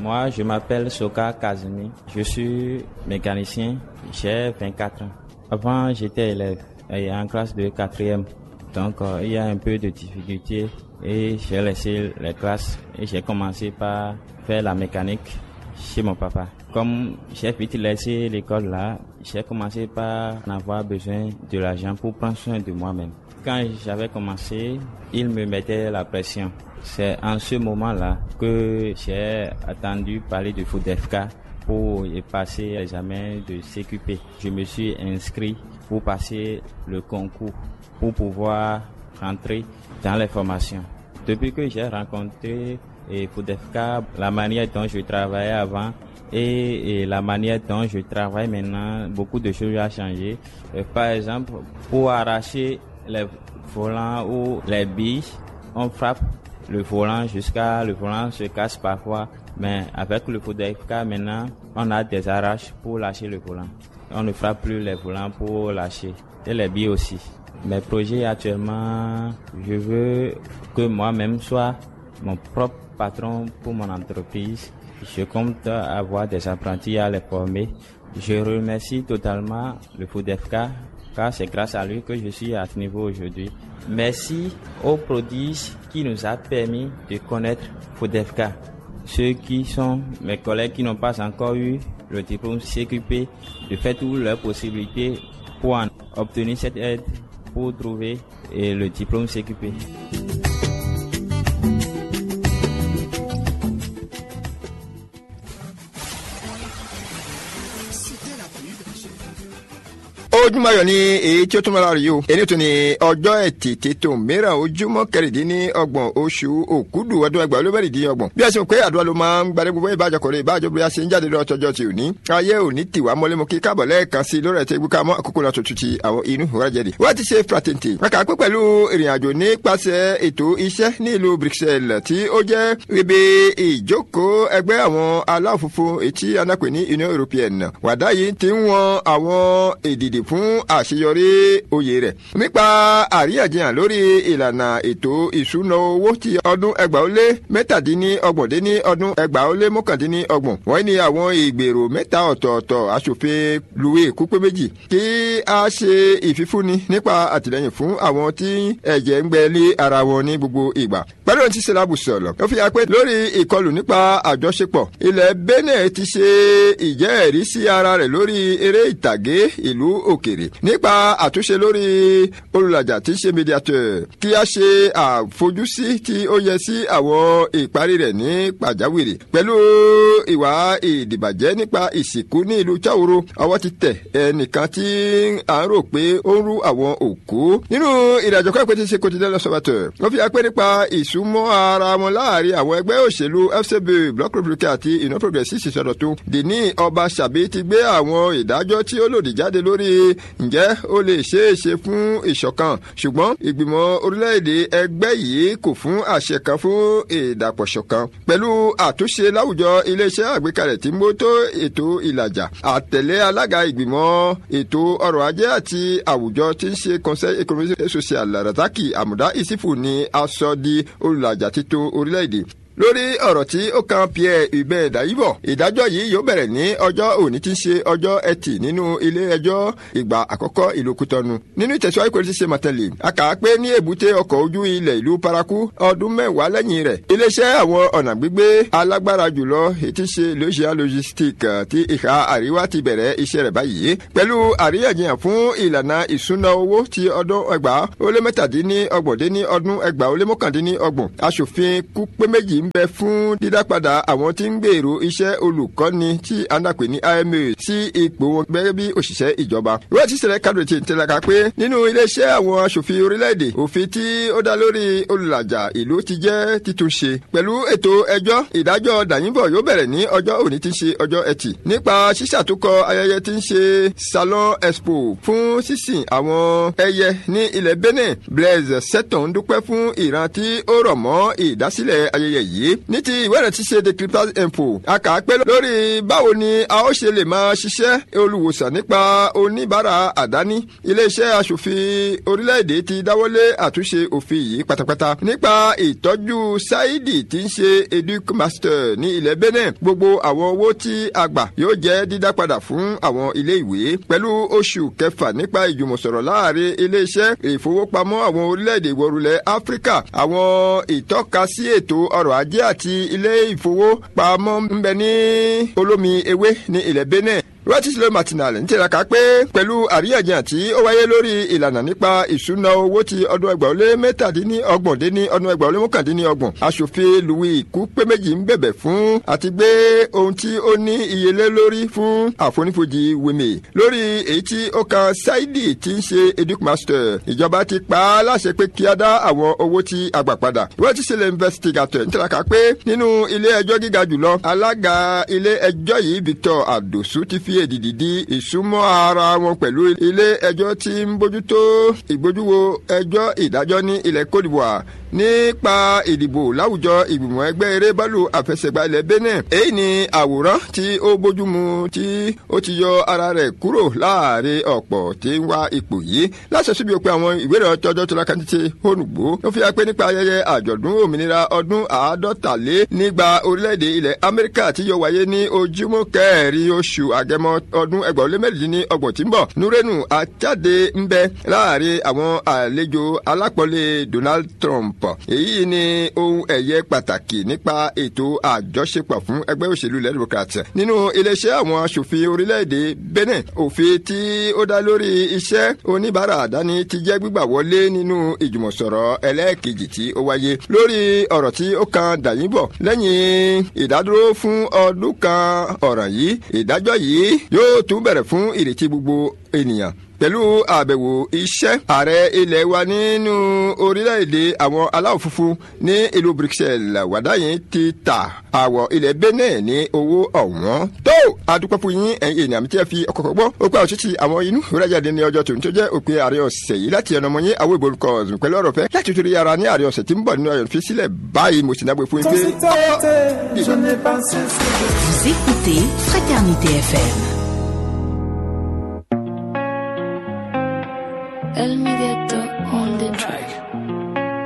Moi, je m'appelle Soka Kazumi. Je suis mécanicien. J'ai 24 ans. Avant, j'étais élève et en classe de quatrième. Donc, euh, il y a un peu de difficulté et j'ai laissé les classes et j'ai commencé par faire la mécanique chez mon papa. Comme j'ai vite laissé l'école là, j'ai commencé par en avoir besoin de l'argent pour prendre soin de moi-même. Quand j'avais commencé, il me mettait la pression. C'est en ce moment-là que j'ai attendu parler de FODEFK pour y passer l'examen de CQP. Je me suis inscrit pour passer le concours, pour pouvoir rentrer dans les formations. Depuis que j'ai rencontré et FODEFK, la manière dont je travaillais avant et, et, la manière dont je travaille maintenant, beaucoup de choses ont changé. Euh, par exemple, pour arracher les volants ou les billes, on frappe le volant jusqu'à le volant se casse parfois. Mais avec le FODEFK maintenant, on a des arraches pour lâcher le volant. On ne frappe plus les volants pour lâcher. Et les billes aussi. Mes projets actuellement, je veux que moi-même soit mon propre patron pour mon entreprise. Je compte avoir des apprentis à les former. Je remercie totalement le FODEFK car c'est grâce à lui que je suis à ce niveau aujourd'hui. Merci aux prodiges qui nous a permis de connaître FODEFK. Ceux qui sont mes collègues qui n'ont pas encore eu le diplôme CQP, de faire toutes leurs possibilités pour en obtenir cette aide pour trouver le diplôme CQP. ojúmọ́ ayọ̀ ni èyí tí ó tún mọ́ra rí o èyí tó ní ọjọ́ ẹtì tètò mìíràn ojúmọ́ kẹrìndínlọ́gbọ̀n oṣù òkúdù ọdún ẹgbàá olóbẹ̀rẹ̀dínlọ́gbọ̀n bí a ṣe ń pé àdúrà ló máa ń gbadé gbogbo ìbájọ kọ̀ọ̀rọ̀ ìbájọ bí a ṣe ń jáde lọ tọjọ́ ti òní ayé òní tìwá mọ́lẹ́mọ́ kí káàbọ̀ lẹ́ẹ̀kan sí lórí ẹ̀tẹ́ gbúká mọ́ àkókò náà tuntun ti àwọn inú ìwádìí wọ́n ti ṣe fraternity wọn kà á pé pẹ̀lú ìrìn àjò nípasẹ̀ ètò iṣẹ́ ní ìlú Bruxelles tí ó jẹ́ ibi ìjókòó ẹgbẹ́ àwọn aláwọ̀ funfun ètí anápè ní Union European wàdá yìí ti ń wọn àwọn èdìdì fún àṣeyọrí oyè rẹ̀ nípa àríyànjiyàn lórí ìlànà ètò ìṣúná owó ti ọdún ẹgbàá ó lé mẹ́tàdínlọ́gbọ̀n dé ní ọdún ẹgbàá ó lé mọ́kàndínlọ́gbọ̀n wọ́n ní àwọn ìgbèrò mẹ́ta ọ̀tọ̀ọ̀tọ̀ aṣòfin luwe kúpé méjì kí a ṣe ìfifúnni nípa àtìlẹ́yìn fún àwọn tí ẹ̀jẹ̀ ń gbẹ lé ara wọn ní gbogbo ìgbà pẹ̀lú ohun tí sẹ́lábù sọ̀rọ̀ ó fi hàn pé lórí ìkọlù nípa àjọṣepọ̀ ilẹ̀ Benin ti ṣe ìjẹ́ẹ̀rí sí ara rẹ̀ lórí eré ìtàgé ìlú òkèrè nípa àtúnṣe lórí olùlàjà tí ń ṣe mediateur kí a ṣe àfojúsí tí ó yẹ sí àwọn ìparí rẹ̀ ní pàjáwìrì pẹ̀lú ìwà ìdìbàjẹ́ nípa ìsìnkú ní ìlú Cháwòrò ọwọ́ ti tẹ̀ ẹnìkan tí à ń rò pé ó ń rú àwọn òkú nínú ìrìnàjò kọ́ ìpè tí ṣe quotidien l'Observateur wọ́n fi apẹ́ nípa ìsúnmọ́ ara wọn láàrin àwọn ẹgbẹ́ òṣèlú FCB Bloc Républicain àti Union Progressiste ìsọdọ̀tun dèní ọba ṣàbí ti gbé àwọn ìdájọ́ tí ó lòdì jáde lórí ǹjẹ́ ó lè ṣeé ṣe fún ìṣọ̀kan ṣùgbọ́n ìgbìmọ̀ orílẹ̀-èdè ẹgbẹ́ yìí kò fún àṣẹ kan fún ìdàpọ̀ṣọ̀kan pẹ̀lú àtúnṣe láwùjọ iléeṣẹ́ àgbékalẹ̀ tí mo tó ètò ìlàjà àtẹ̀lé alága ìgbìmọ̀ ètò ọrọ̀ ajé àti àwùjọ tí ń ṣe conseil économique et social Razaki Amuda Isifu ni aṣọ di olùlàjà títún orílẹ̀-èdè lórí ọ̀rọ̀ tí ó kan Pierre Hubert Dayibọ̀ ìdájọ́ yìí yóò bẹ̀rẹ̀ ní ọjọ́ òní tí ń ṣe ọjọ́ ẹtì nínú ilé ẹjọ́ ìgbà àkọ́kọ́ ìlú Kútọ́nù nínú ìtẹ̀síwájú kò tí ṣe mọ̀tẹ́lẹ̀ a kà á pé ní èbúté ọkọ̀ ojú ilẹ̀ ìlú Paraku ọdún mẹ́wàá lẹ́yìn rẹ̀ iléeṣẹ́ àwọn ọ̀nà gbígbé alágbára jùlọ ètí ṣe lóṣìá logistique ti ìhà àríwá ti bẹ̀rẹ̀ iṣẹ́ rẹ̀ báyìí pẹ̀lú àríyànjiyàn fún ìlànà ìṣúná owó ti ọdún ẹgbàá ó lé mẹ́tàdínlọ́gbọ̀n dé ní ọdún ẹgbàá ó lé mọ́kàndínlọ́gbọ̀n aṣòfin kú pé méjì ń bẹ fún dídápadà àwọn tí ń gbèrò iṣẹ́ olùkọ́ni tí a ń dàpè ní IMA sí ipò wọn gẹ́gẹ́ bí òṣìṣẹ́ ìjọba. ìwé àti ìṣẹ̀lẹ̀ kadò ti tẹ̀lẹ́ka pé nínú iléeṣẹ́ àwọn aṣòfin orílẹ̀-èdè òfin tí ó dá lórí olùlàjà ìlú ti jẹ́ títúnṣe. pẹ̀lú ètò ẹjọ́ ìdájọ́ dàyìnbọ̀ yóò bẹ̀rẹ̀ ní ọjọ́ òní tí ń ṣe ọjọ́ ẹtì. nípa ṣíṣàtúkọ ayẹyẹ tí ń ṣe salon expo fún sísìn àwọn ẹyẹ ní ilẹ̀ Benin Blaise Seton dúpẹ́ fún ìran tí ó rọ̀ mọ́ ìdásílẹ̀ ayẹyẹ yìí yìí ní ti ìwé rẹ̀ ti ṣe decryptage info a kà á pé lórí báwo ni a ó ṣe lè máa ṣiṣẹ́ olùwòsàn nípa oníbàárà àdáni iléeṣẹ́ aṣòfin orílẹ̀-èdè ti dáwọ́lé àtúnṣe òfin yìí pátápátá nípa ìtọ́jú sáídì tí ń ṣe educ master ní ilẹ̀ benin gbogbo àwọn owó tí a gbà yóò jẹ́ dídá padà fún àwọn ilé ìwé pẹ̀lú oṣù kẹfà nípa ìjùmọ̀sọ̀rọ̀ láàrin iléeṣẹ́ ìfowópamọ́ àwọn orílẹ̀-èdè ìwọ̀rùlẹ̀ áfíríkà àwọn ìtọ́kasí ètò ọrọ̀ ajé àti ilé ìfowópamọ́ ń bẹ ní olómi ewé ní ilẹ̀ benin rọ́tísílẹ̀ martinal ń tiraka pé pẹ̀lú àríyànjiyàn tí ó wáyé lórí ìlànà nípa ìṣúná owó ti ọdún ẹgbàá ó lé mẹ́tàdínlọ́gbọ̀n dé ní ọdún ẹgbàá ó lé mọ́kàndínlọ́gbọ̀n aṣòfin louis kúpé méjì ń bẹ̀bẹ̀ fún àti gbé ohun tí ó ní iyelé lórí fún àfonífojì wèmè lórí èyí tí ó kan saidi tí ń ṣe educ master ìjọba ti pa á láṣẹ pé kí á dá àwọn owó tí a gbà padà rọ́tísílẹ̀ investigator ń tiraka pé nínú ilé ẹjọ́ gíga jùlọ alága ilé ẹjọ́ yìí victor adosu ti fi èdìdì di ìsúnmọ́ ara wọn pẹ̀lú ilé ẹjọ́ tí ń bójútó ìgbójúwo ẹjọ́ ìdájọ́ ní ilẹ̀ cote d'ivoire nípa ìdìbò láwùjọ ìgbìmọ̀ ẹgbẹ́ eré bọ́ọ̀lù àfẹsẹ̀gbá ilẹ̀ benin èyí ni àwòrán tí ó bójúmu tí ó ti yọ ara rẹ̀ kúrò láàrin ọ̀pọ̀ tí ń wá ipò yìí láṣẹ síbi òpin àwọn ìwé rẹ̀ tọjọ́ tó lákàtí ti hónùgbò ó fi hàn pé nípa ayẹyẹ àjọ̀dún òmìnira ọdún àádọ́tàlé nígbà orílẹ̀-èdè ilẹ̀ amẹ́ríkà tí yóò wáyé ní ojúmọ́ kẹrin oṣù àgẹmọ ọdún ẹgbẹ̀rún lé mẹ́rìndínlẹ́ ọgbọ̀n tí ń bọ̀ nurenu àjáde ń bẹ láàrin àwọn àlejò alápọ̀lé donald trump èyí ni ohun ẹ̀yẹ pàtàkì nípa ètò àjọṣepọ̀ fún ẹgbẹ́ òṣèlú ilẹ̀ democrat nínú iléeṣẹ́ àwọn aṣòfin orílẹ̀-èdè benin òfin tí ó dá lórí iṣẹ́ oníbàárà àdáni ti jẹ́ gbígbà wọlé nínú ìjùmọ̀sọ̀rọ̀ ẹlẹ́ẹ̀kejì tí ó wáyé lórí ọ̀rọ̀ tí ó kan dàyìnbọ̀ lẹ́yìn ìdádúró fún ọdún kan ọ̀ràn yìí ìdájọ́ yìí yóò tún bẹ̀rẹ̀ fún ìrètí gbogbo ènìyàn pẹ̀lú àbẹ̀wò iṣẹ́ ààrẹ ilẹ̀ wa nínú orílẹ̀-èdè àwọn aláwọ̀ funfun ní ìlú bruxelles wàdáyé ti ta àwọ̀ ilẹ̀ benin ní owó ọ̀wọ́n. tó adúpẹ́ fún yín ẹ̀yin ènìyàn mi tí ẹ fi ọkọ̀ gbọ́ ó pẹ́ òṣìṣì àwọn inú ìrẹ́jáde ní ọjọ́ tòun tó jẹ́ òpin ààrẹ ọ̀sẹ̀ yìí láti ẹnu ọmọ yín àwọn ìbòrúkọ ọ̀sùn pẹ̀lú ọ̀rọ̀ fẹ́ láti torí ara ní ààrẹ ọ̀sẹ̀ tí ń bọ̀ nínú ọ̀yọ̀ fi sílẹ̀ báyìí mo sì náà gbé fún yín pé. Vous écoutez Fraternité FM.